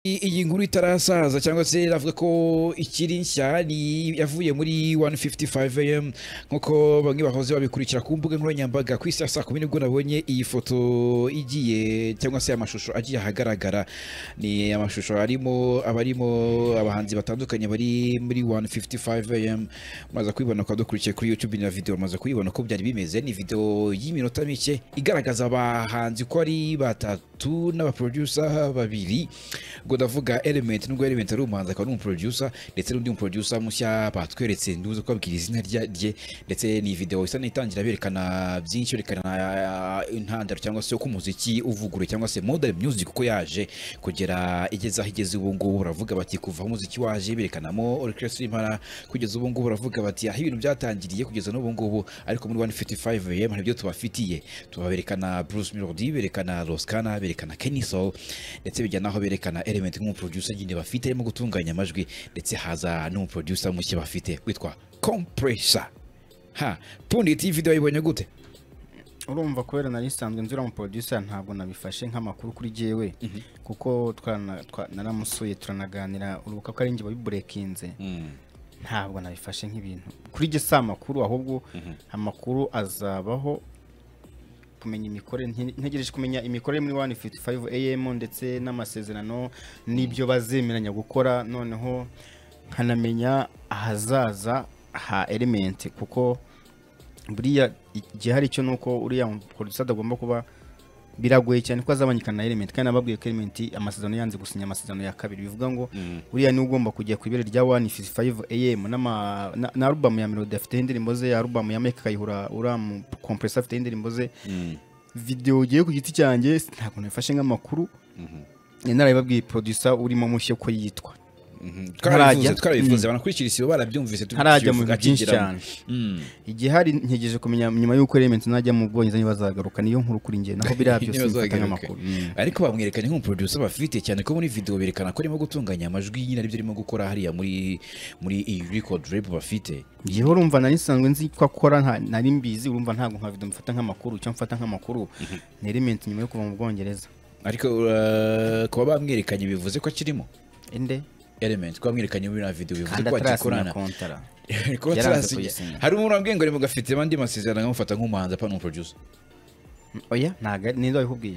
I- iyi nkuru itarasaza cyangwa se iravuga ko ikiri nshya ni yavuye muri 155am nk'uko bamwe bahoze babikurikira ku mbuga nkoranyambaga ku isi ya saa kumi nibwo nabonye iyi foto igiye cyangwa se amashusho agiye ahagaragara ni amashusho arimo abarimo abahanzi batandukanye bari muri 155am maze kuyibona ukaba dukurikiye kuri youtube na video maze kuyibona uko byari bimeze ni video y'iminota mike igaragaza abahanzi ko ari batatu n'abaproducer babiri ubwo ndavuga element nubwo element ari umuhanzi akaba n'umuproducer ndetse n'undi muproducer mushya batweretse nduze kubabwira izina rya- rye ndetse ni video isa n'itangira berekana byinshi berekana ah, intandaro cyangwa se uko umuziki uvuguruye cyangwa se modern music uko yaje kugera igeze aho igeze ubu ngubu baravuga bati kuva aho umuziki waje berekanamo orchestra impara kugeza ubu ngubu baravuga bati aho ibintu byatangiriye kugeza n'ubu ngubu ariko muri 155am hari ibyo tubafitiye tubaberekana Bruce Melody berekana Roskana berekana Kenny Soul ndetse bijya naho berekana element nk'umuproducer nyine bafite arimo gutunganya amajwi ndetse haza n'umuproducer mushya bafite witwa Compressor ha pundi iyi video yibonye gute urumva kubera nari nsanzwe nzura mu producer ntabwo nabifashe nk'amakuru kuri jewe kuko twarana- twa- naramusuye turanaganira urubuga ko ari njye wabiburekinze ntabwo nabifashe nk'ibintu kuri jye si amakuru ahubwo amakuru azabaho kumenya imikorere nte- ntegereje kumenya imikorere muri 155 am ndetse n'amasezerano n'ibyo bazemeranya gukora noneho nkanamenya ahazaza ha element kuko buriya igihari cyo ni uko uriya producer adagomba kuba biragoye cyane ko azabanyikana na element kandi nababwiye ko element amasezerano yanze gusinya amasezerano ya kabiri bivuga ngo buriya niwe ugomba kujya ku ibere rya 155 am n'ama- na- na album ya melody afite indirimbo ze album ya make kayihura uriya mu compressor afite indirimbo ze video ugiye ku giti cyanjye ntabwo nabifashe nk'amakuru nari narabibabwiye producer urimo mushya uko yitwa twarabivuze Ntarajya. twarabivuze banakurikira isibo barabyumvise ntarajya mu tubivuga bintu byinshi akigiramo. cyane Mm. igihari ntegereje kumenya nyuma y'uko element najya mu bwongereza ntibazagaruka niyo nkuru kuri njye naho biriya byose bifata nk'amakuru ariko bamwerekanye nk'umuproducer bafite cyane ko muri video berekana ko arimo gutunganya amajwi nyine aribyo arimo gukora hariya muri muri iyi record rap bafite njyewe urumva nari nsanzwe nzi ko akora nta- nari mbizi urumva ntabwo nka video mfata nk'amakuru icyo mfata nk'amakuru ni element nyuma yo kuva mu bwongereza ariko uh, kuba bamwerekanye bivuze ko akirimo ende element kuba bamwerekanye muri na video bivuze kandi ko atarasinya akikorana kontara kuba Yaranze atarasinya kuyisinya. hari umuntu wambwiye ngo arimo gafite abandi masezerano nkamufata nk'umuhanzi apana umuproducer oya ntago ari- ninde wabikubwiye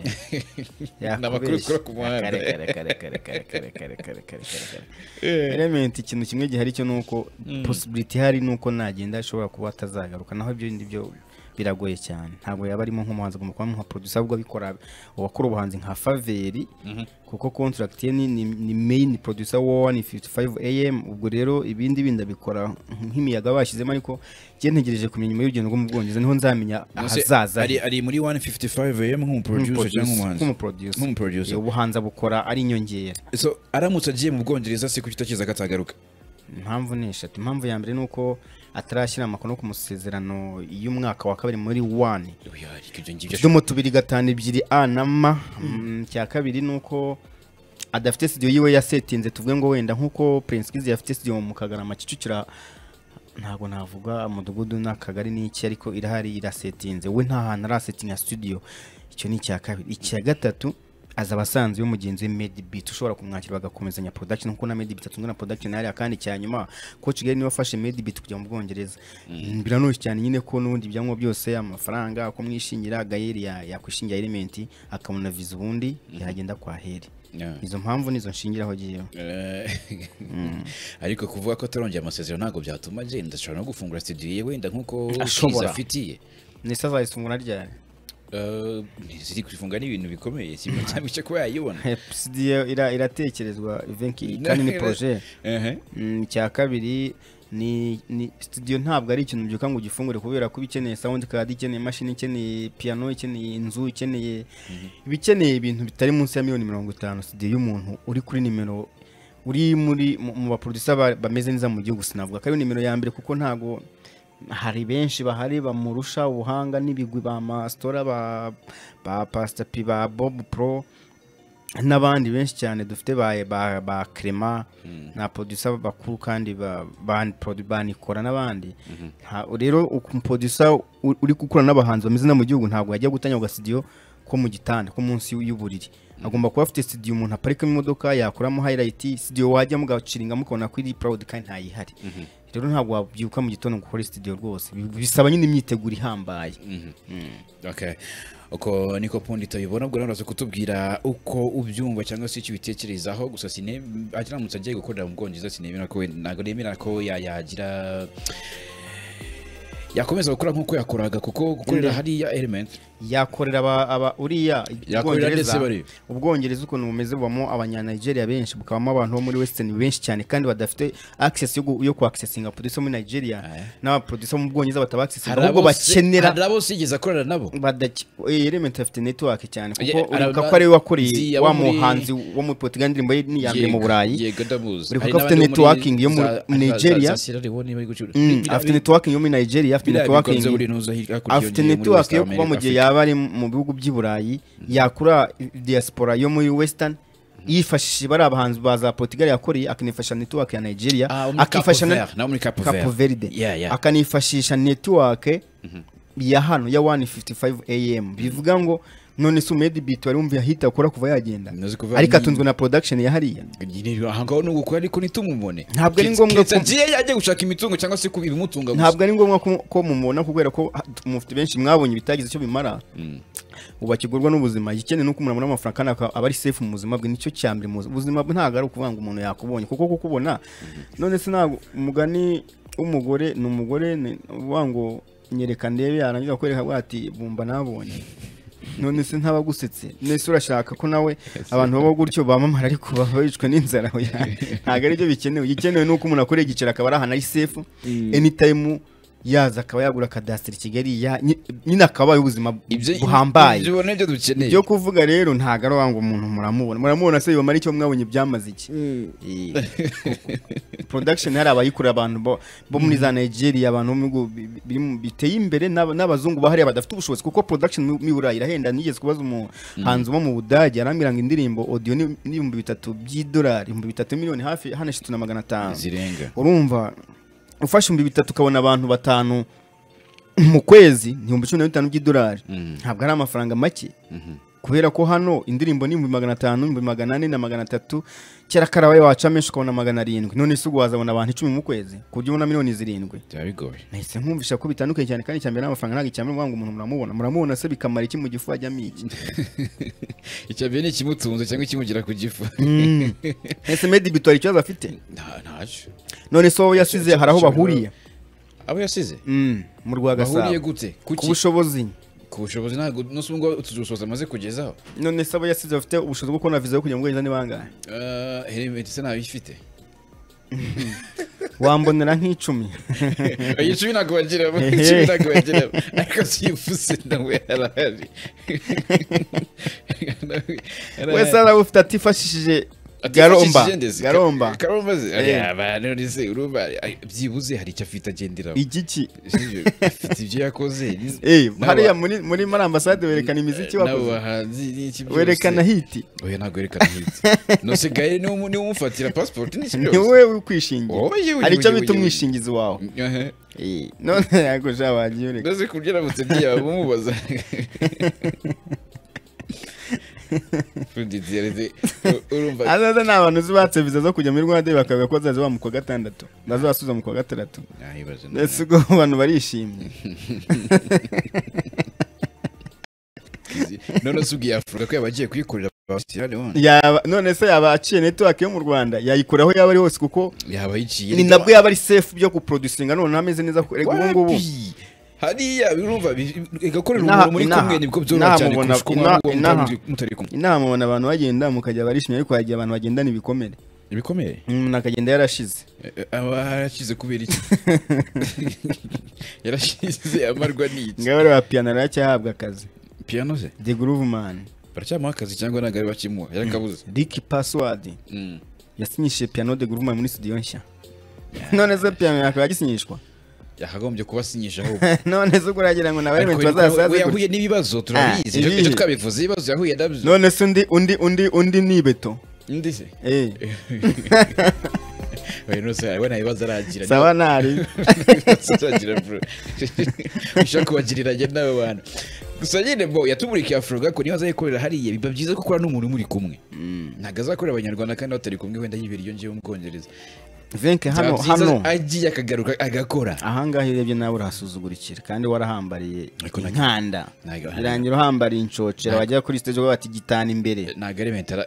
Ni amakuru ukura ku muhanda. Kare, kare, kare, kare, kare, kare, kare, kare, kare, kare. element ikintu kimwe gihari cyo ni uko possibility ihari ni uko nagenda ashobora kuba atazagaruka naho ibyo bindi byo biragoye cyane ntabwo yaba arimo nk'umuhanzi agomba kuba nka producer ahubwo abikora uwakora ubuhanzi nka faveri kuko contract ye ni, ni, ni main producer wa 155 am ubwo rero ibindi bindi abikora nk'imiyaga bashyizemo ariko njye ntegereje kumenya nyuma y'urugendo rwo mu bwongereza niho nzamenya Mbese ahazaza ari, ari muri 155 am nk'umuproducer cyangwa nk'umuhanzi nk'umuproducer Nk'umuproducer. ubuhanzi abukora ari inyongera so aramutse agiye mu bwongereza se kuki utakiza akatagaruka impamvu ni eshatu impamvu ya mbere ni uko atarashyira amakuru ku masezerano y'umwaka wa kabiri muri wani Oya, ariko ibyo ngibyo utudomo tubiri gatanu ebyiri a na ma Mm, icya kabiri ni uko adafite studio yiwe yasetinze tuvuge ngo wenda nk'uko prince kizi yafite studio mu kagarama kicukira ntabwo navuga umudugudu n'akagari n'iki ariko irahari irasetinze we nta hantu arasetinga studio icyo ni icya kabiri icya gatatu azaba asanzwe we mugenzi we medibit ushobora kumwakira bagakomezanya production kuko na medibit atunzwe na production hariya kandi cya nyuma ko kigali niwe wafashe medibit kujya mu bwongereza biranoshye cyane nyine ko n'ubundi ibyangombwa byose amafaranga uko mwishingira gayeri ya- yakwishingira element akabona viza ubundi yagenda kwa heri Yeah. izo mpamvu nizo nshingiraho agiyeho Eh, ariko kuvuga ko atarongera amasezerano ntabwo byatuma agenda ashobora no gufungura studio ye wenda nk'uko Ashobora. Kiza afitiye nese azayisungura ryari Eh, ziri kufunga n'ibintu bikomeye si ibintu cyangwa icyo kuba yayibona studio ira- iratekerezwa venki kandi ni projet Ehe. Mm, icya kabiri ni, ni studio ntabwo ari ikintu byuka ngo ugifungure kubera ko iba ikeneye sound card ikeneye imashini ikeneye piano ikeneye inzu ikeneye iba ikeneye ibintu bitari munsi ya miliyoni mirongo itanu studio y'umuntu uri kuri nimero uri muri mu mu baproducer ba- bameze neza mu gihugu sinavuga ko ari nimero ya mbere kuko ntago hari benshi bahari bamurusha ubuhanga n'ibigwi ba masitora ba ba pastor P, ba bob pro n'abandi benshi cyane dufite ba ba, ba Clement na producer bakuru kandi ba ba produ- banikora n'abandi Nta- rero uku- producer u- uri gukora n'abahanzi bameze no mu gihugu ntabwo yajya gutangira studio ko mu gitanda ko munsi y'uburiri agomba kuba afite studio umuntu aparikamo imodoka yakuramo highlight studio wajyamo ugaciringa mukabona ko iri proud kandi ntayihari rero ntabwo wabyuka mu gitondo ngo ukore studio rwose Bi- bisaba nyine imyiteguro ihambaye Okay. uko niko pundi tubibona ubwo rero uraza kutubwira uko ubyumva cyangwa se icyo ubitekerezaho gusa sine aramutse agiye gukorera mu bwongereza sinemera ko we- ntabwo nemera ko ya- yagira yakomeza gukora nk'uko yakoraga kuko gukorera hariya element yakorera aba- aba uriya Yakorera ndetse ubwongereza bari- ubwongereza ukuntu bumeze bubamo abanyanigeria benshi bukabamo abantu bo muri western benshi cyane kandi badafite access yo, gu- yo ku accessinga producer muri nigeria n'abaproducer mu bwongereza bataba accessinga hari ahubwo abo si- bakenera hari abo sigeze akorera nabo badaki eh, element afite network cyane kuko Ye- ara- uribuka ko ariwe zi, wakoreye abo wa muri- muhanzi wo muri Portugal indirimbo ye ni iya mbere mu Yego, burayi yego ndamuzi Uri Hari kuko afite n'abandi bo muri networking yo muri- za- Nigeria. za- za Sierra Leone bari gucuruza. Mm, Biriya- afite networking yo muri nigeria afite biriya bikunze networking buri ntuza hirya hakurya afite yongeye muri network West yo kuba mu America, gihe afite- yaba ari mu bihugu by'i burayi yakura diaspora yo muri western yifashishije bari abahanzi ba za portugal yakoreye akanifashisha network ya nigeria Ah, wo muri akifasha Cape na Verde, nawo muri Cape Verde. Cape Verde Yeah, yeah. akanifashisha network ya hano ya 155 am bivuga ngo none se umedi beat wari wumva ahita akora kuva yagenda Ntuzi kuva ariko ni- atunzwe na production ya hariya Nyine aha ngaho ni ugukora ariko ntitumubone Ntabwo ari Keretse- ngombwa keretse ko- agiye yajya gushaka imitungo cyangwa se kuba ibimutunga gusa ntabwo ari ngombwa ko- ko mumubona kubera ko ha- mufite benshi mwabonye ibitagize icyo bimara ubu akigurwa n'ubuzima igikeneye nuko umuntu abona amafaranga kandi akaba aba ari safe mu buzima bwe nicyo cya mbere mu buzima ubuzima bwe ntabwo ari ukuvuga ngo umuntu yakubonye kuko kukubona none se ntabwo umugani w'umugore ni umugore ni uvuga ngo nyereka ndebe yarangiza kwereka avuga ati bumva nabonye none se ntaba agusetse nese urashaka ko nawe abantu baba gutyo bamamara ariko baba bicwa n'inzara oya, ntabwo aribyo bikenewe igikenewe ni uko umuntu akoreye igiceri akaba ari ahantu ari safe anytime yaza akaba yagura akadasitiri i kigali ya- nyi- nyine akaba ubuzima Ibyo- buhambaye ibyo ubona nibyo dukeneye ibyo kuvuga rero ntabwo ari ngo umuntu muramubona muramubona se yomara icyo mwabonye byamaze iki Eh, production hari abayikorera abantu bo bo muri za Nigeria abantu bo mu bihugu bi- bi- biri mu- biteye imbere n'aba- n'abazungu bahari badafite ubushobozi kuko production mu- mu Burayi irahenda nigeze kubaza umuhanzi wo mu Budage arambwira ngo indirimbo audio ni ni ibihumbi bitatu by'idolari ibihumbi bitatu miliyoni hafi hano eshatu na magana atanu zirenga urumva ufashe ibihumbi bitatu ukabona abantu batanu mu kwezi ni ibihumbi cumi na bitanu by'idolari ntabwo ari amafaranga make kubera ko hano indirimbo ni ibihumbi magana atanu ibihumbi magana ane na magana atatu kera karabaye waca menshi ukabona magana arindwi none se ubwo wazabona abantu icumi mu kwezi ku buryo ubona miliyoni zirindwi byaba bigoye nahise nkumvisha ko bitandukanye cyane kandi icyambere n'amafaranga ntabwo icyambere ngo umuntu muramubona muramubona se bikamara iki mu gifu ajyamo iki icya mbere ni ikimutunze cyangwa ikimugira ku gifu ese medi bitwara ikibazo afite Nta- ntacyo none se wowe yasize hari aho bahuriye abo yasize Mm, mu rwa bahuriye gasabo gute ku kuki bushobozi ku bushobozi ntabwo n'ubu ngubu utuzusoza amaze kugezaho none se abo yasize bafite ubushobozi bwo kubona viza yo kujya mu bwongereza ni bangahe Eh, helmet se ntayo ifite wambonera nk'icumi icumi ntabwo bagiramo Ehe. icumi ntabwo bagiramo ariko siyivuze nawe arahari wese araba ufite atifashishije garomba garomba garomba ze Eh. abantu se urumva ay- byibuze hari icyo afite agenderaho igiki Sibyo? afite ibyo yakoze ni- Eh, n'aba- hariya muri muri muri ambasade werekana imiziki n'abo wakoze bahanzi n'iki byose werekana hiti oya ntabwo werekana hiti nose gaye niwe umu- niwe umufatira pasipoti n'iki ni byose wowe uri kwishingira Oye, oye, hari icyo oye, bita oye. umwishingizi wawe Ehe. Eh, none yako jabagiye ureka mbese ku buryo aramutse agiye abamubaza Fundi Diarra, urumva azaza ni abantu uzi batse viza zo kujya muri rwanda bakavuga ko bazaza ba mu kwa gatandatu bazasubiza mu kwa gatandatu Nayibaje nawe. mbese ubwo abantu barishimye none se ubwiye afurika ko yabagiye kuyikorera abasirani wone yaba none se yaba aciye network yo mu rwanda yayikura aho yaba ari hose kuko yaba yiciye ni nabwo yaba ari safe byo kuproducinga none ameze neza ko rega ubu ngubu Wapi? hariya birumva bi- igakorera Inaha- umuntu muri inaha- kumwe nibwo byoroha cyane inaha kurusha uko mubona- muba inaha- mutari- mutari kumwe inama mubona abantu bagenda mukajya barishimye ariko hagiye abantu bagendana ibikomere ibikomeye umuntu akagenda yarashize Eh, aba yarashize kubera iki yarashize amarwa n'iki ngabe ariya piyano aracyahabwa akazi piano ze the groove man baracyamuha akazi cyangwa ntabwo ari bakimuha yarakabuze rick password Mm. yasinyishije piyano the groove man muri studio nshya none se piyano yakaba yagisinyishwa yakagombye kubasinyisha ahubwo none se ubwo uragira ngo nawe Ariko element we bazasaze yahuye gutya? n'ibibazo turabizi Ah, Ejo- ibihe. ejo twabivuze ibibazo yahuye nabyo none se undi undi undi undi ni beto undi se eh oya nose we nta bibazo aragira sawa ntari ushaka kubagiriranya n'abo bantu gusa nyine bo yatumurikiye afurogako niba aza yikorera hariya biba byiza ko ukora n'umuntu muri kumwe ntabwo azakorera abanyarwanda kandi batari kumwe wenda yibera iyo ngiyo mu bwongereza venke hano Byaba byiza hano agiye akagaruka agakora ahangaha iyo urebye nawe urahasuzugurikira kandi warahambariye Ariko nag- inkanda nag- birangira uhambariye inshocera wajya kuri stage bati gitana imbere ntabwo ari mentara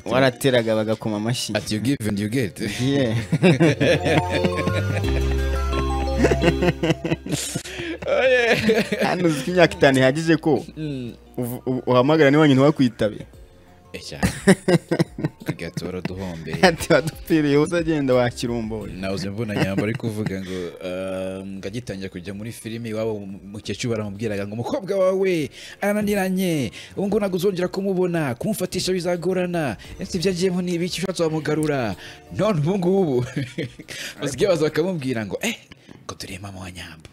warateraga bagakoma amashyi ati you give and you get Yeah. Oh, yeah. hano uzi ko imyaka itanu ihagije ko uvu- u- uhamagara niba nyina wakwitabe Eh, cyane tugatoro duhombeye ati badupfiriye uza agenda wakirumboye nahoze mbona nyamba ari kuvuga ngo um, ngo agitangira kujya muri filime iwabo mukecuru baramubwiraga ngo umukobwa wawe arananiranye ubu ngubu ntabwo uzongera kumubona kumufatisha bizagorana ese ibyo agiyemo ni ibiki ushatse wamugarura none ubu ngubu basigaye baza bakamubwira ngo eh ngo turi mama wa nyamba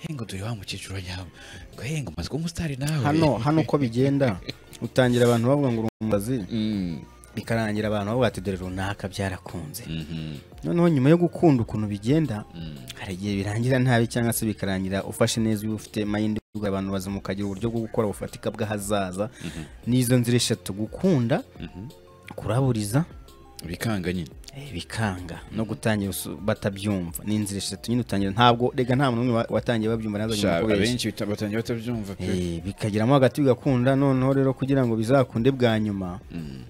eh ngo turi wa mukecuru wa nyamba ngo eh ngo umaze kuba umusitari nawe hano hano uko bigenda utangira abantu bavuga ngo uri umubazi Mm, bikarangira abantu bavuga ati dore runaka byarakunze mhm, noneho nyuma yo gukunda ukuntu bigenda mm. hari igihe birangira nabi cyangwa se bikarangira ufashe neza iyo ufite mayindi abantu bazima ukagira uburyo bwo gukora bufatika bw'ahazaza n'izo nzira eshatu gukunda kuraburiza bikanga nyine eh, bikanga no gutangira usu- batabyumva ni inzira eshatu nyine utangira ntabwo rega nta muntu n'umwe wa- watangiye babyumva Sha, naza abenshi bita- batangira batabyumva pe Eh, bikageramo hagati bigakunda noneho rero kugira ngo bizakunde bwa nyuma Mm,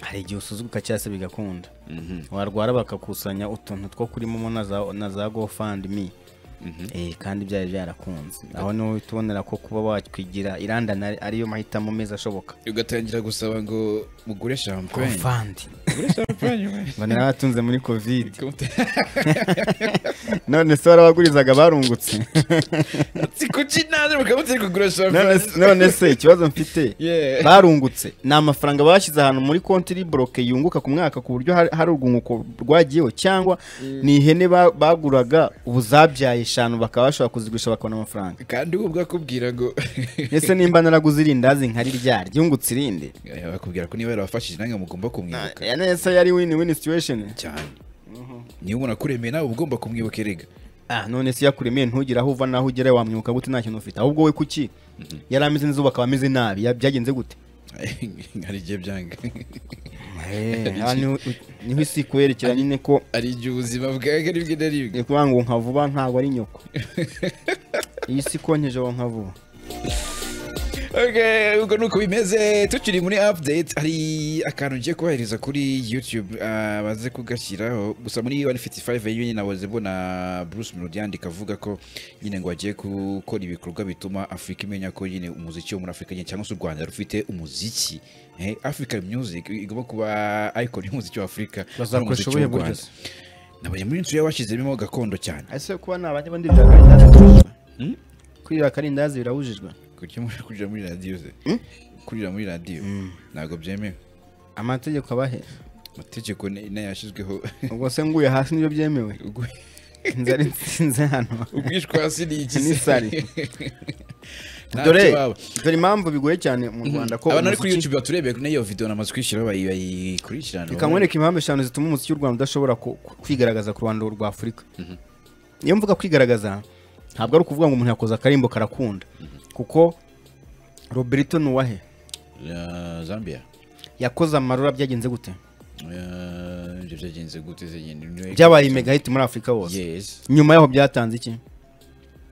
hari igihe usuzuguka cyangwa se bigakunda mhm. warwara bakakusanya utuntu two kuri momo na za- na za gofandimi Mhm. Eh, kandi byari byarakunze aho niho uhita ubonera ko kuba wakwigira irandana ari- ariyo mahitamo meza ashoboka ugatangira gusaba ngo mugure champagne gofandi mugure champagne we. mbonera batunze muri kovide Kumute- none se warabagurizaga barungutse ati kuki naje mukamutse kugura None champagne se- none se ikibazo mfite Yeah. barungutse ni amafaranga bashyize ahantu muri konti iri boroke yunguka ku mwaka ku buryo hari- hari urwunguko rwagiyeho cyangwa ni ihene ba- baguraga ubu zabyaye eshanu bakaba bashobora kuzigurisha bakabona amafaranga kandi ubu bwakubwira ngo ese nimba naraguze irindazi nkari ryari ryungutse irindi Eh, bakubwira ko niba yarabafashije nange mugomba kumwibuka Ya nese yari win win situation cyane niba umuntu akuremeye nawe uba ugomba kumwibuka erega ah none se yakuremeye ntugire aho uva naho ugera wamwibuka gute nta kintu ufite ahubwo we kuki yari ameze neza ubu akaba ameze nabi ya- byagenze gute hari igihe byanga Aha niho niho isi ikwerekera nyine ko hari igihe ubuzima bwaga ari bwe na rimwe ni ukuvuga ngo nka vuba ntabwo ari nyoko iyi si konkeje aho nka vuba Okay, ubwo nuko bimeze tukiri muri update hari akantu ngiye kohereza kuri youtube ah, baze kugashyiraho gusa muri 155 yewe nyine naboze mbona bruce melody yandika avuga ko nyine ngo bagiye gukora ibikorwa bituma afurika imenya ko nyine umuziki wo muri afurika nyine cyangwa se u rwanda rufite umuziki eh, african music igomba kuba icon y'umuziki wa afurika Bazakoresha n'umuziki w'u ubuhe buryo Rwanda. nabonye muri inzu yabashyizemo gakondo cyane ese kuba nta bajya bandi bya karindazi birabujijwe? kwirira karindazi birabujijwe Kuki muri- kurira muri radiyo se kurira muri radiyo ntabwo byemewe amategeko abahe amategeko ni- nayo yashyizweho ubwo se nguye hasi nibyo byemewe Ugu- inzara nsinze hano ubwishwa hasi ni iki Ni se? sari. Nta dore kibazo. dore impamvu bigoye cyane mu rwanda ko abantu bari kuri umuziki- youtube baturebeye kuri iyo video namaze kwishyiraho bayi- bayikurikirana reka nkwereke impamvu eshanu zituma umuziki w'u rwanda udashobora ku- ku- kwigaragaza ku ruhando rwa afurika iyo mvuga kwigaragaza ntabwo ari ukuvuga ngo umuntu yakoze akarimbo karakunda kuko roberto nuwahe Ya, zambia yakoze amarura byagenze gute Ya, ibyo byagenze gute se nyine Niwe- byabaye mega hit muri afurika hose yes nyuma yaho byatanze iki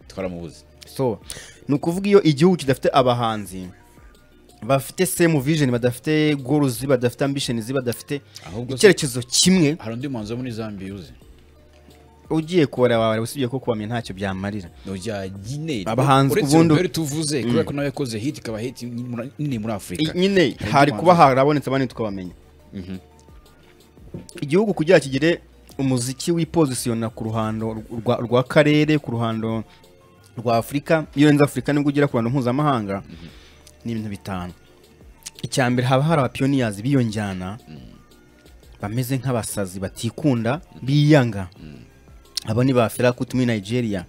twaramubuze so ni ukuvuga iyo igihugu kidafite abahanzi bafite same vision badafite goals badafite ambitions badafite ahubwo se- icyerekezo kimwe hari undi muhanzi wo muri zambia uzi ugiye kubara wawe usibye ko kubamenya ntacyo byamarira nujya nyine Abahanzi uretse ubundi- ubundi tuvuze kubera ko nawe yakoze hit ikaba hit nini muri afurika I- nyine hari kuba harabonetse abandi tukabamenya Mhm. igihugu kugira kigire umuziki wipozisiyona ku ruhando rwa, rwa karere ku ruhando rwa afurika iyo urenze afurika nibwo ugera ku ruhando mpuzamahanga ni ibintu bitanu icya mbere haba hari abapiyoniyazi b'iyo njyana bameze nk'abasazi batikunda biyanga abo ni ba ferakutu muri nigeria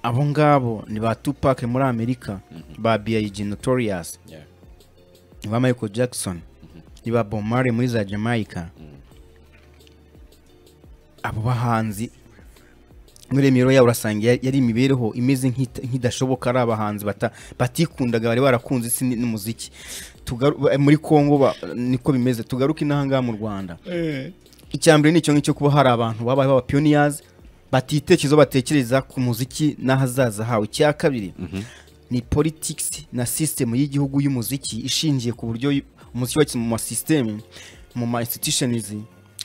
abo ngabo ni ba tupac muri amerika ba big notorious Yeah. ni ba michael jackson ni ba Bob Marley muri za jamaica abo bahanzi muri imibereho yabo urasanga yari yari imibereho imeze nk'ita- nk'idashoboka ari abahanzi bata- batikundaga bari barakunze isi n- n'umuziki Tugaru- ba- muri congo ba- niko bimeze tugaruke inahangaha mu rwanda icyambere ni icyo ngicyo kuba hari abantu babayeho abapiyoniyazi batitekerezaho batekereza ku muziki n'ahazaza hawe icya kabiri ni politics na system y'igihugu y'umuziki ishingiye ku buryo y- umuziki wacu mu masystem mu ma institutions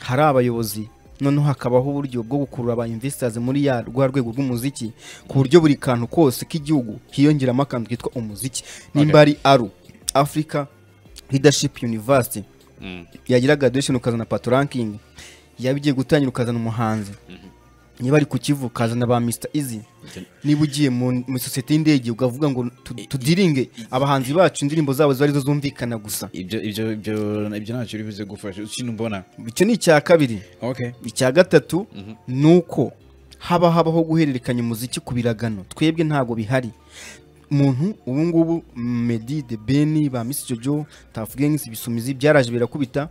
hari abayobozi noneho hakabaho uburyo bwo gukurura aba investors muri ya rwa rwego rw'umuziki ku buryo buri kantu kose k'igihugu hiyongeramo akantu kitwa umuziki nimba ari aru africa leadership university yagira graduation ukazana pato ranking yaba igiye gutangira ukazana umuhanzi niba ari ku kivu ukazana ba Mr Easy niba ugiye mu mu sosiyete y'indege ukavuga ngo tu- tudiringe abahanzi bacu indirimbo zabo ziba arizo zumvikana gusa ibyo ibyo ibyo ibyo ntacyo uri buze gufasha ikintu mbona icyo ni icya kabiri okay icya gatatu ni uko haba habaho guhererekanya umuziki ku biragano twebwe ntabwo bihari umuntu ubu ngubu medi de beni ba misi jojo tafu gengisi ibisumizi byaraje birakubita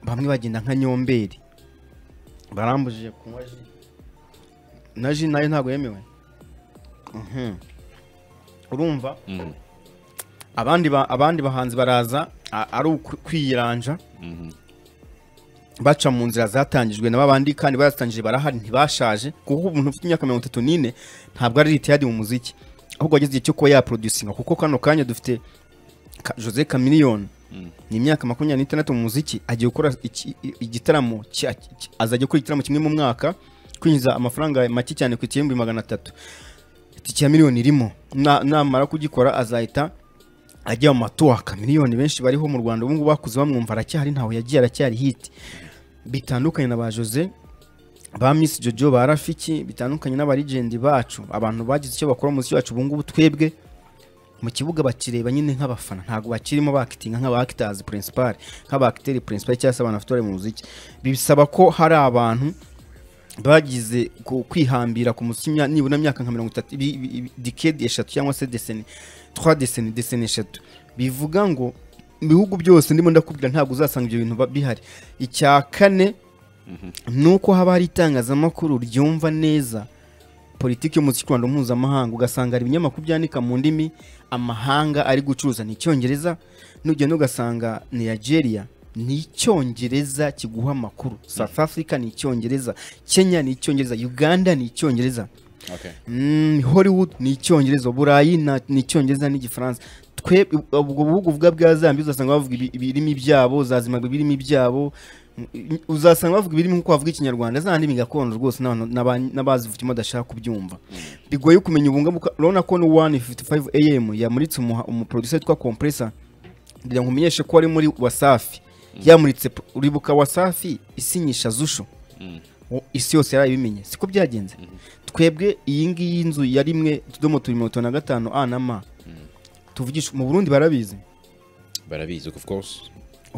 bamwe bagenda nka nyomberi barambujije kunywa ji na ji nayo ntabwo yemewe Mhm. urumva abandi ba- abandi bahanzi baraza a- ari ukwi- kwiyiranja baca mu nzira zatangijwe na babandi kandi barazitangije barahari ntibashaje kuko umuntu ufite imyaka mirongo itatu n'ine ntabwo ari ritiyadi mu muziki ahubwo wageze igihe cyo kuba yaproducinga kuko kano kanya dufite Ka- jose kamiliyoni ni imyaka makumyabiri n'itandatu mu muziki agiye gukora iki- i- igitaramo cya- ki- azajya gukora igitaramo kimwe mu mwaka kwinjiza amafaranga make cyane ku igihumbi magana atatu itike ya miliyoni irimo Na- namara kugikora azahita ajya mu matuwaka miliyoni benshi bariho mu rwanda ubu ngubu bakuze bamwumva aracyari ntaho yagiye aracyari hiti bitandukanye na ba jose ba miss jojo ba rafiki bitandukanye n'abarigendi bacu abantu bagize icyo bakora umuziki wacu ubu ngubu twebwe mu kibuga bakireba nyine nk'abafana ntabwo bakirimo bakitinga nk'abakitazi principal nk'abakiteri principal cyangwa se abantu bafite uruhare mu muziki bisaba ko hari abantu bagize ku- kwihambira ku muziki imya- nibura imyaka nka mirongo itatu ibi- ibi- ibi- decade eshatu cyangwa se deseni twa deseni deseni eshatu bivuga ngo mu bihugu byose ndimo ndakubwira ntabwo uzasanga ibyo bintu ba- bihari icya kane ni uko haba hari itangazamakuru ryumva neza politiki y'umuziki rwanda mpuzamahanga ugasanga hari ibinyamakuru byandika mu ndimi amahanga ari gucuruza ni icyongereza nugenda ugasanga ni nigeria ni icyongereza kiguha amakuru south africa ni icyongereza kenya ni icyongereza uganda ni icyongereza okay Mm, hollywood ni icyongereza uburayi na- ni icyongereza n'igifaransa twe ubwo bihugu vuga bwa zambia uzasanga bavuga ibi- ibirimi byabo za zimbabwe ibirimi byabo Mm, uzasanga bavuga ibirimi nk'uko bavuga ikinyarwanda za ndimi gakondo rwose n'abantu- n'aba- n'abazivukimo badashaka kubyumva bigoye kumenya ubunga buka- urabona ko ni 155 am yamuritse umuha- umuproducer witwa compressor kugira ngo umenyeshe ko ari muri wasafi yamuritse pro- uribuka wasafi isinyisha zushu O- isi yose yari ibimenye siko byagenze twebwe iyi ngiyi nzu ya rimwe utudomo turi mirongo itanu na gatanu a na ma tuvugisha mu burundi barabizi barabizi of course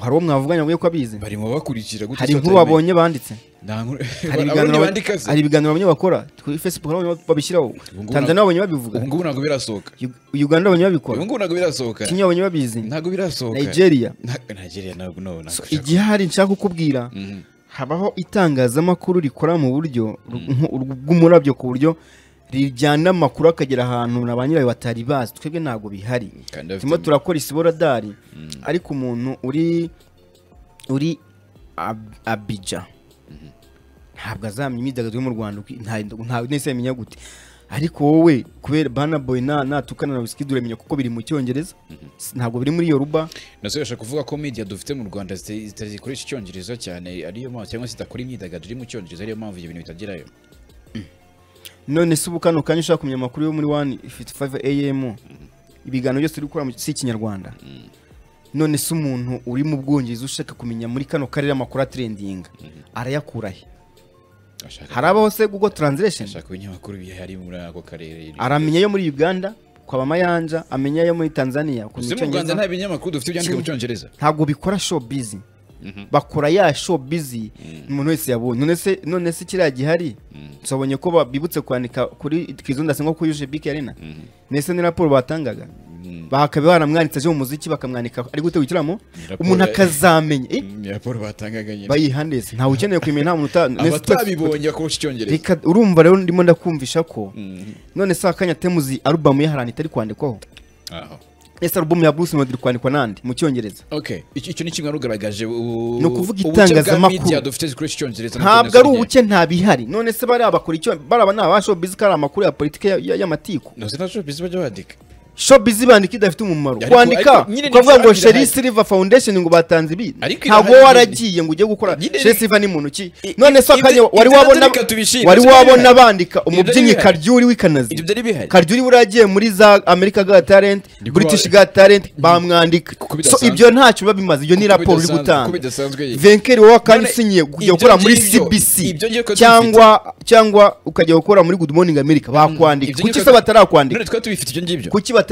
hari uwo mwavuganya ngo ko abizi bari mu bakurikira gute hari se inkuru batarime- babonye banditse Nta nkuru hari Abarundi ibiganiro ba- bandika se hari ibiganiro bamwe bakora kuri facebook hari abamwe babishyiraho ngubu tanzania babonye babivuga ubu ngubu ntabwo birasohoka Ug- uganda babonye babikora ubu ngubu ntabwo birasohoka kenya babonye babizi ntabwo birasohoka nigeria Na- nigeria ntabwo no ntabwo So, igihari nshaka kukubwira Mhm. habaho itangazamakuru rikora mu buryo ru- nku- ru- bw'umurabyo ku buryo rijyana amakuru akagera ahantu na ba nyirayo batari bazi twebwe ntabwo bihari Kandi bafite- turimo turakora isiboradari ariko umuntu uri uri Ab- abija ntabwo azamenya imyidagaduro yo mu rwanda uko- nta- nta- nese yamenya gute ariko wowe kubera banaboy natukana na wizkid uramenya kuko biri mu cyongereza S- ntabwo biri muri yoruba nasoresha kuvuga ko media dufite mu rwanda zita- zitazikoresha icyongereza cyane ariyo mpamvu cyangwa se zitakora imyidagaduro iri mu cyongereza ariyo mpamvu ibyo bintu bitagerayo none se ubu kano kanya ushaka kumenya amakuru yo muri 155 am ibiganiro byose uri gukora mu- si ikinyarwanda none se umuntu uri mu bwongereza ushaka kumenya muri kano karere amakuru atrendinga arayakura he ashaka hari abaho se google translation ashaka ibinyamakuru bihari muri ako karere aramenya yo muri uganda kwaba amayanja amenya yo muri tanzania ku uzi mu rwanda nta binyamakuru dufite byandika mu Kimwe. cyongereza ntabwo bikora showbiz bakora ya showbiz umuntu wese yabonye none se none se kiriya gihari nsobonye ko ba- bibutse kwandika kuri twizondase nko kuri uje bike arena nese ni raporo batangaga bakabe baramwanditse aje mu muziki bakamwandika ari gute w'igitaramo Raporo- umuntu akazamenya eh, Ni raporo batangaga nyine bayihandeze ntawe ukeneye kumenya nta muntu uta- mwese twese- abatabibonye bakoresha icyongereza reka urumva rero ndimo ndakumvisha ko Mm, none se akanya temuzi alubamu ye hari ahantu itari kwandikwaho aho ese alubamu ya bruce melody iri kwandikwa n'andi mu cyongereza okay icyo icyo ni kimwe warugaragaje Ni ukuvuga itangazamakuru. dufite zikoresha icyongereza nabwo ntabwo ari nazanye. ubuke nta bihari none se bariya bakora icyo baraba ni abashobizi ko ari amakuru ya politiki ya- ya- y'amatiku Ntuzi nta showbiz bajya bandika shobizi bandika idafite umumaro Ariko- kwandika ariko nyine ukavuga ngo nibyo irahari. sheri silva foundation ngo batanze ibi Ariko ntabwo irahari wowe nyine. waragiye ngo ujye gukora Nyine sheri ni- silva ni muntu ki I- none se ibyo- akanya wari ibyo wabona reka tubishime, wari sibyo wabona bihari. bandika Ibyo umubyinnyi bihari. karyuri w'ikanazi ibyo byari bihari karyuri buriya agiye muri za amerika ga talent Ndikuba- british ga talent bamwandika Kuko so bidasanzwe. ibyo ntacyo biba bimaze iyo ni Kuko raporo uri bidasanzwe- kuko gutanga bidasanzwe ye. venkeri wowe kandi None usinyiye kujya ibyo gukora muri ngibyo- cbc ibyo ngibyo twari cyangwa cyangwa ukajya gukora muri good morning america bakwandika Ibyo kuki ngibyo- se batarakwandika none twari tubifite ibyo ngibyo kuki batarakwandika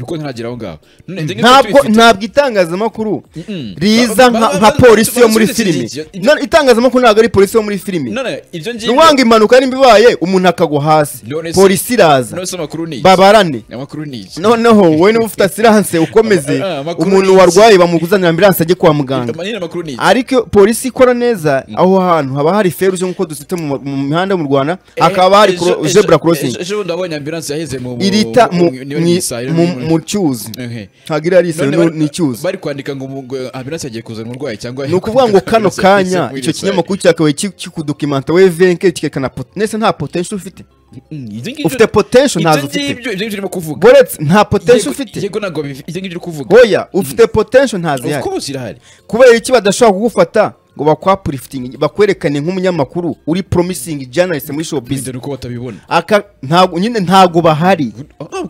kuko ntihagera aho ngaho None ibyo ngibyo twari ntabwo tubifite. ntabwo itangazamakuru Mm-mm. riza Ba- nka ba- nka ba- polisi yo muri basubirize filime iki- None itangazamakuru ntabwo ari polisi yo muri filime none ibyo ngibyo niwanga impanuka nimba ibaye umuntu akagwa hasi None se- polisi iraza none se amakuru ni iki? babarane amakuru ni iki noneho wowe niba ufite asiranse ukomeze Ah, amakuru umuntu ni iki? warwaye bamuguzanira ambiranse ajye kwa muganga Nyine amakuru ni iki? ariko iyo polisi ikora neza aho hantu haba hari feruje nk'uko dusite mu mu mihanda yo mu rwanda Eh, hakaba hari ejo- kuro- ejo- zebura korosingi ejo- ejo bundi wabonye ambilanse yaheze mu mu- irita mu- niba ni mu- isaha, niba mu- ni- mu cyuzi Ehe. ntabwo iriya ari isayo None bari- ni icyuzi bari kwandika ngo mu- ngo ambilanse yagiye kuzana umurwayi cyangwa ni ukuvuga ngo kano Ambulance yaheze kanya muri icyo isaha. kinyamakuru cyakabaye ki- kikudokimanta we venke kikerekana poto nese nta potensho ufite Mm, ibyo ngibyo- ufite potensho ibyo ntazo ufite ngibyo- ibyo ngibyo urimo kuvuga boretse nta Yego- potensho ufite yego ntabwo biv- ibyo ngibyo uri kuvuga hoya ufite potensho ntazihari Of course irahari kubera iki badashobora kugufata ngo bakwapurifitingi bakwerekane nk'umunyamakuru uri promising journalist muri showbiz bizere uko batabibona aka ntabwo nyine ntabwo bahari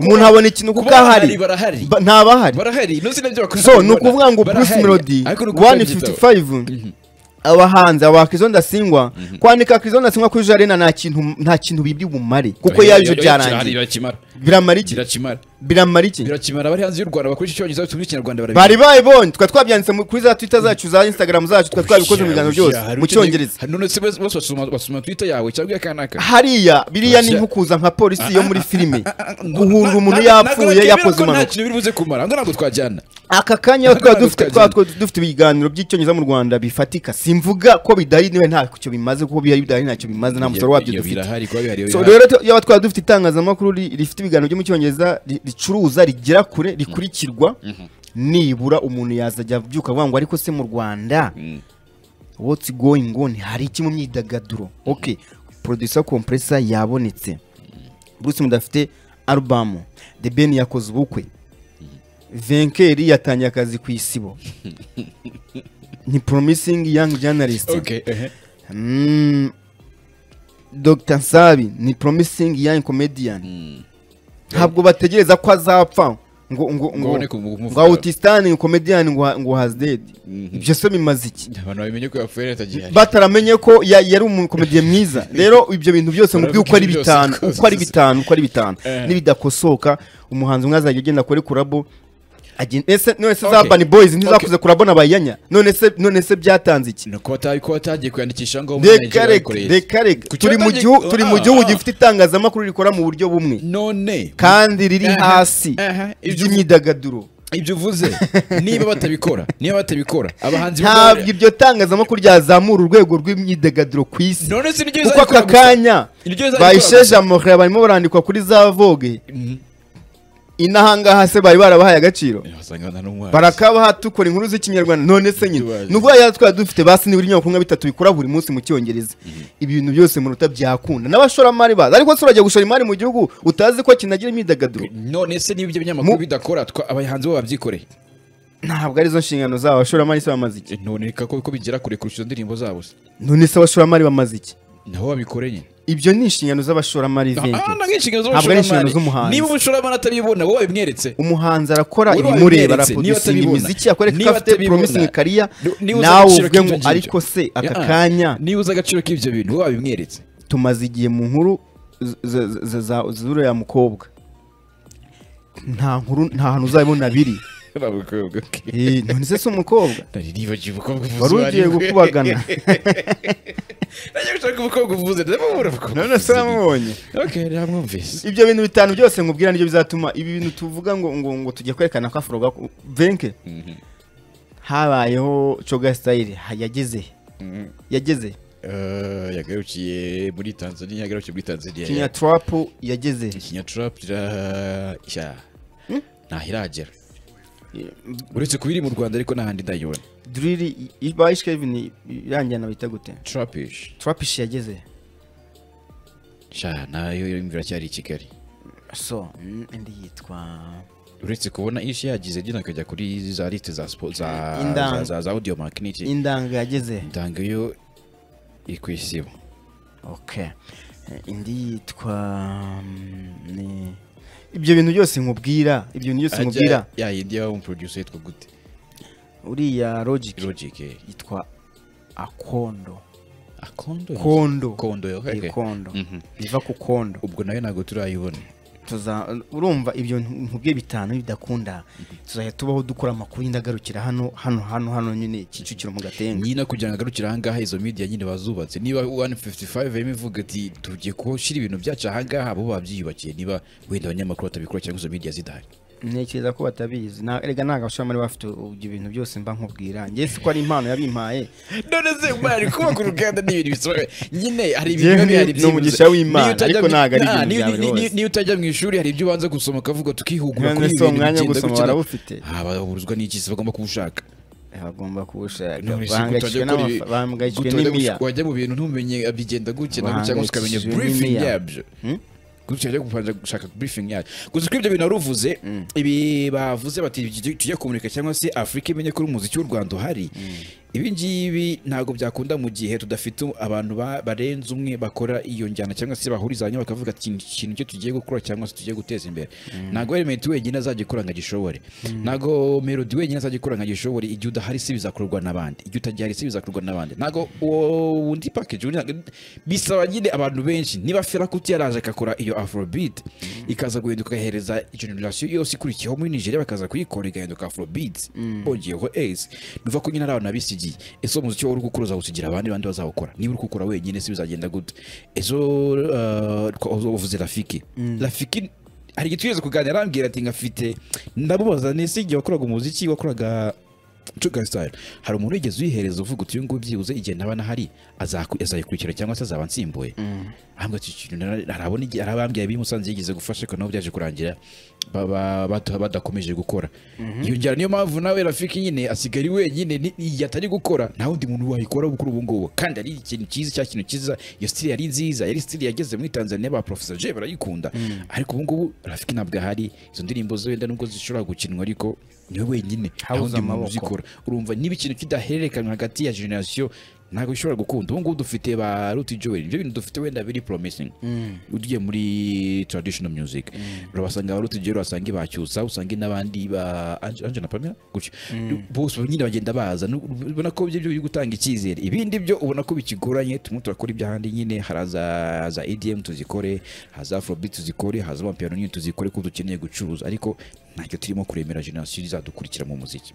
umuntu abona ikintu kuko kuba ahari bahari, barahari. Ba- ntabahari barahari ntuzi nabyo bakora so ni bakabibona. ukuvuga ngo bruce Barahari. melody Ariko ni ukuvuga igitabo. 155 abahanzi aba Kizzo ndasingwa kwandika Kizzo ndasingwa kuri jarena nta kintu nta kintu bibiri bumare kuko Oya, yaje oya, oya, byarangiye birakimara biramara iki birakimara biramara iki birakimara abari hanze y'u rwanda bakoresha icyongereza batumva ikinyarwanda barabizi. bari bayibonye tukaba twabyanditse mu- kuri za twitter zacu za instagram zacu tukaba twabikoze mu biganza byose Hari mu ukeneye- cyongereza hari none se bose bose basoma basoma twitter yawe cyangwa iya kanaka hariya biriya ni Russia. nko kuza nka polisi yo muri filime guhunga Na- na- ntabwo umuntu yapfuye nakemera yakoze ko nta impanuka kintu biri buze kumara ngo ntabwo twajyana aka kanya aho Ntabwo twaba dufite twajyana. twaba twa- dufite ibiganiro by'icyongereza mu rwanda bifatika simvuga ko bidahari niba ntacyo bimaze kuko bihari bidahari ntacyo bimaze nta musaruro wabyo Iyo- iyo dufite birahari kuba bihari iyo So, birahari. rero tu- yaba twaba dufite itangazamakuru ri- rifite ibiganiro byo mu cyongereza ri- ricuruza rigera kure rikurikirwa nibura umuntu yazajya abyuka avuga ngo ariko se mu rwanda Mm. what's going on hari iki mu myidagaduro ok producer compressor yabonetse bruce mudafite alubamu the ben yakoze ubukwe venkeri yatangiye akazi ku isibo ni promising young journalist Okay, ehe. Mm, Dr Nsabi ni promising young comedian Mm. ntabwo bategereza ko azapfa ngo ngo Ngo ngo abone kumu- ngo autistani comedian ngo ngo has dead ibyo se bimaze iki abantu babimenye ko yapfuye leta gihari bataramenye ko ya- yari umukomediye mwiza rero ibyo bintu byose mu by'uko ari Byose, bitanu byose. uko ari bitanu uko ari bitanu Eh. nibidakosoka umuhanzi umwe azajya agenda kuri kurabo agen- ese none se za Okay. Urban Boys ntizakuze Okay. kurabo na bayanya none se none se byatanze iki ni uko bataye ko batagiye kwiyandikisha ngo muri reka Nigeria reka bayikoreye. reka reka Ku turi mu cyatangiye- gihugu turi mu Ah, gihugu ah. gifite itangazamakuru rikora mu buryo bumwe none kandi riri Aha, hasi aha, ibyo- ry'imyidagaduro ibyo uvuze niba batabikora niba batabikora abahanzi ntabwo iryo tangazamakuru ryazamura urwego rw'imyidagaduro ku isi none se niryo kuko bizabikora aka gusa. kanya Iryo zari bayisheje amahoro barimo barandikwa kuri za vogue Mhm. inahangaha se bari barabahaye agaciro wasanga nta n'umwana barakabaha dukora inkuru z'ikinyarwanda none se nyine Tubazi. nubwo yari twari dufite basi nibura ibinyamakuru nka bitatu bikora buri munsi mu cyongereza ibi bintu byose mu ruta byakunda n'abashoramari baza ariko se urajya gushora imari mu gihugu utazi ko kinagira imyidagaduro none se niba ibyo binyamakuru Mu- bidakora twa- abahanzi bo babyikoreye ntabwo arizo nshingano zabo abashoramari se bamaze iki none reka ko ko bigera kure kurusha izo ndirimbo zabo se none se abashoramari bamaze iki nabo babikoreye ibyo ni inshingano z'abashoramari Ah, venke ntabwo ari inshingano Ntabwo ari inshingano z'umushoramari z'umuhanzi. niba umushoramari atabibona wowe wabimweretse umuhanzi arakora Niba ibimureba wabiberetse, niba araprodusinga atabibona, imiziki akora ko niba afite atabibona, promising kariya ni- niba uzi nawe agaciro uvuge k'ibyo ngo ngibyo. ariko se aka Ah, ah. kanya niba uzi agaciro k'ibyo bintu wowe wabimweretse tumaze igihe mu nkuru z- z- z- za- z'uriya mukobwa nta nkuru nta hantu uzabibona biri Eh, none se si umukobwa naribagiwe umukobwa uvuze wari ugiye uwo ari we. gukubagana najya gushaka umukobwa uvuze ndababura none se uramubonye okay namwumvise ibyo bintu bitanu byose nkubwira nibyo bizatuma ibi bintu tuvuga ngo ngo ngo tujye kwerekana ko afro gaku- venke habayeho coga style ha- yageze he? yageze he? yagarukiye muri tanzania yagarukiye muri tanzania kinya trap yageze he? kinyatrap irashya Hmm? ntaho iragera uretse kuba iri mu rwanda ariko n'ahandi ndayibona drill i- ibaye Kevin irangira bita gute trapish trap ish yageze he? sha nayo yumva iracyari i kigali so mm, indi yitwa uretse kubona ishi yagize jya akajya kuri za lite za spo- za- Indanga. za- za- za audio magneti indanga yageze he? ndanga yo iri ku isibo okay Eh, indi yitwa mm, ni ibyo bintu byose nkubwira ibyo bintu byose nkubwira Ajya- ya yindi y'abamuproducer yitwa gute uriya logic logic eh. yitwa akondo Ah, kondo kondo kondo yo Iyi okay. kondo Mhm. biva ku kondo ubwo nayo ntabwo turayibona tuza urumva ibyo nkubwiye bitanu bidakunda tuzajya tubaho dukora amakuru y'indagarukira hano hano hano hano nyine kicukiro mu gatenga nyine kugira ngo agarukire ahangaha izo media nyine bazubatse niba 155 yari ivuga ati tugiye kushira ibintu byacu ahangaha bo babyiyubakiye niba wenda abanyamakuru batabikora cyangwa izo media zidahari ntekereza ko batabizi Na- erega ntabwo abashoramari baba bafite ibyo bintu byose mba nkubwira njye si ko ari impano yabimpaye none se bari kubaka uruganda ni ibintu bisobanuye nyine hari ibintu Yewe biba ni- bihari ni byibuze. umugisha w'Imana, Niyo utajya ariko mu- ntabwo ari Nah, ibintu niyo- bya buri niyo- wese. niyo utajya mu ishuri hari ibyo ubanza gusoma ukavuga tukihugura none kuri ibi si bintu umwanya wo bigenda gusoma gutya barawufite Ah, baburizwa n'iki se bagomba kuwushaka bagomba kuwushaka None se bahangayikishijwe gutajya gukora ibi- n'amafa- bahangayikishijwe gutajya gush- n'imiya wajya mu bintu ntumenye bigenda gukena Bahangayikishijwe cyangwa se ukamenya briefing n'imiya. yabyo Hmm? gusa ujya gupanza gushaka briefing yacu gusa kuri ibyo bintu wari uvuze ibi bavuze bati tujye- tujye kumurika cyangwa se afurika imenye ko uri umuziki w'u rwanda uhari ibi ngibi ntabwo byakunda mu gihe tudafite abantu ba- barenze umwe bakora iyo njyana cyangwa se bahuriza hamwe bakavuga ati "Iki ikintu cyo tugiye gukora cyangwa se tugiye guteza imbere ntabwo element wenyine azagikora ngo agishobore ntabwo melody wenyine azagikora ngo agishobore igihe udahari si bizakorwa n'abandi igihe utajyari si bizakorwa n'abandi ntabwo uwo wundi package uri ntabwo- bisaba nyine abantu benshi niba ferakuti yaraje akakora iyo afrobeat ikaza guhinduka agahereza generation yose ikurikiyeho muri nigeria bakaza kuyikora igahinduka afrobeat bongeyeho ace biva ko nyine ari abantu babisigiye ese uwo muziki wowe uri gukora uzawusigira abandi bandi bazawukora niba uri kuwukora wenyine si bizagenda gute ezo uvuze rafiki rafiki hari igihe tugeze kuganira arambwira ati ngafite ndamubaza nese igihe wakoraga umuziki wakoraga Sugar Style hari umuntu wigeze uyihereza uvuga uti uyu nguyu byibuze igihe naba nahari azaku- azayikurikira cyangwa se azaba nsimbuye ahambwa iki kintu nara- arabona igihe arabambwiye bimusanze yigeze gufasha ariko nabo byaje kurangira ba- ba- bata- badakomeje gukora iyo njyana niyo mpamvu nawe rafiki nyine asigaye ari wenyine ni- igihe atari gukora nta wundi muntu wayikora kuri ubu ngubu kandi ari ikintu cyiza cya kintu cyiza iyo stili yari nziza yari stili yageze muri tanzania ba professor j barayikunda ariko ubu ngubu rafiki ntabwo ahari izo ndirimbo ze wenda nubwo zishobora gukinwa ariko niwe wenyine nta Habuze wundi muntu amaboko. uzikora urumva niba ikintu kidahererekanywa hagati ya generasiyo ntabwo bishobora gukunda ubu ngubu dufite ba ruti joel ibyo bintu dufite wenda biri promising ugiye muri traditional music urabasanga ba ruti joel wasanga ibacyusa usange n'abandi ba Ange- angela pamela gutyo bose nyine bagenda baza Nu- ubona ko ibyo byo biri gutanga icyizere ibindi byo ubona ko bikigoranye tumwe turakora iby'ahandi nyine haraza za edm tuzikore haza afrobeat tuzikore haza amapiano nyine tuzikore kuko dukeneye gucuruza ariko ntacyo turimo kuremera generasiyo izadukurikira mu muziki